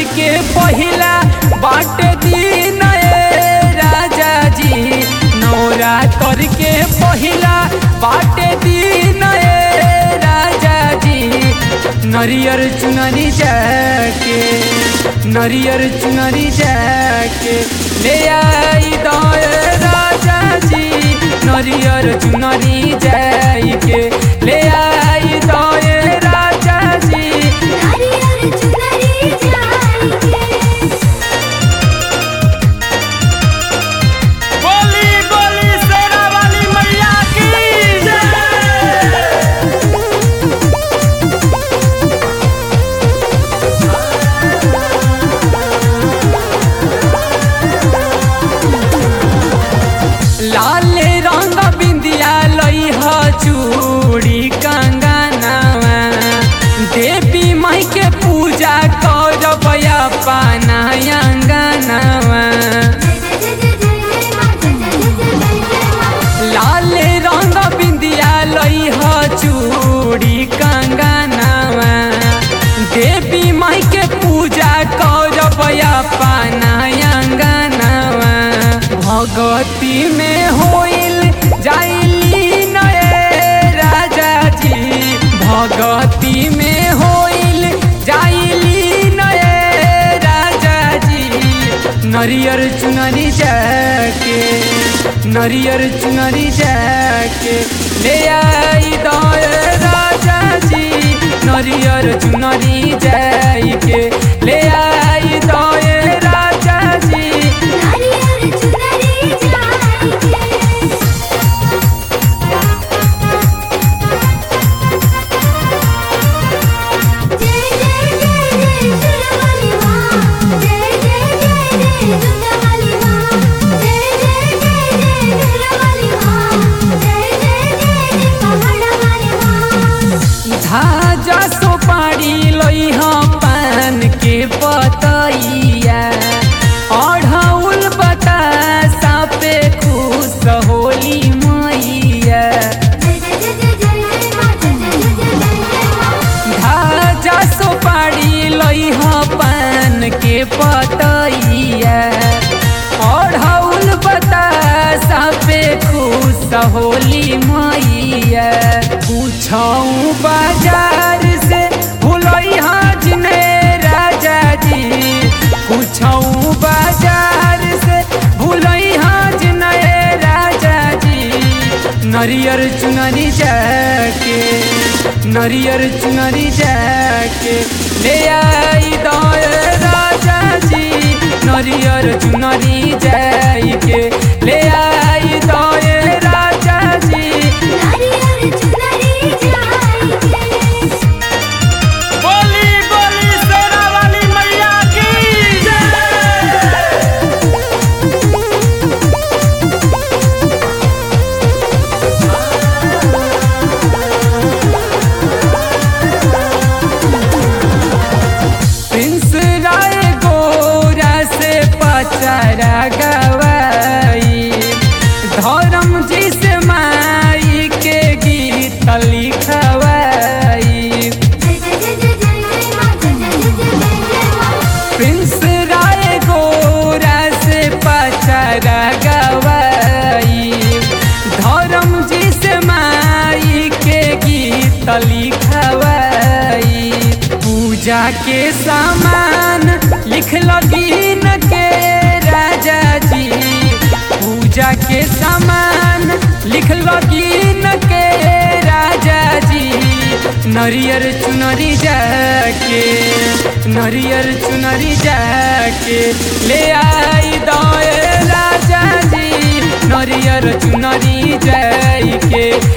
के पहिला बाटे दिन ए राजा जी नवरात्र के पहिला बाटे दिन ए राजा जी नरियर चुनरी जाके नरियर चुनरी जाके ले आई दए राजा जी नरियर चुनरी जाके ले आई दए राजा जी नारियल चुनरी जाइके बोली बोली शेरा वाली मैया की लाल रंग बिंदिया लई ह चूड़ी कंगनवा देवी माई के पूजा करब अपना अंगनवा लाल रंग बिंदिया लई ह चूड़ी कंगनवा देवी माई के पूजा करब अपना अंगनवा भगती में होइल जाइली नए राजा जी भगती में होइल जाइली नए राजा जी नरियर चुनरी जाके नरियर चुनरी जाके ले आई दए राजा जी नरियर चुनरी जाके ले आई दए राजा जी नारियल चुनरी जाइके जय जय जय जय सुरवाली माँ जय जय जय जय दुर्गावाली माँ जय जय जय जय सुरवाली माँ जय जय जय जय पहाड़वाली माँ धाजा सोपारी लई हम पान के पतैया अढ़ौल बतासा पे खुश होली मैया जय जय जय जय जय माँ जय जय जय जय जय माँ धाजा सोपारी लई हम पान के पतैया अढ़ौल बतासा पे खुश होली मैया पूछऊ बाजार से भूलई हजने राजा जी पूछऊ बाजार से भूलई हजने राजा जी नरियर चुनरी जाके नरियर चुनरी जाके ले आई दए राजा जी नरियर चुनरी जाके ले आई दए राजा जी नारियल चुनरी जाइके बोली बोली शेरा वाली मैया की प्रिंस राय गोरा से पचारा गवाई धर्म जी से माई के गीत लिखवाई जय जय जय जय जय माँ जय जय जय जय जय माँ प्रिंस राय गोरा से पचारा गवाई धर्म जी से माई के गीत लिखवाई पूजा के सामान लिख लगीन के राजा जी पूजा के सामान लिख लगीन के राजा जी नरियर चुनरी जाके नरियर चुनरी जाके ले आई दए राजा जी नरियर चुनरी जाके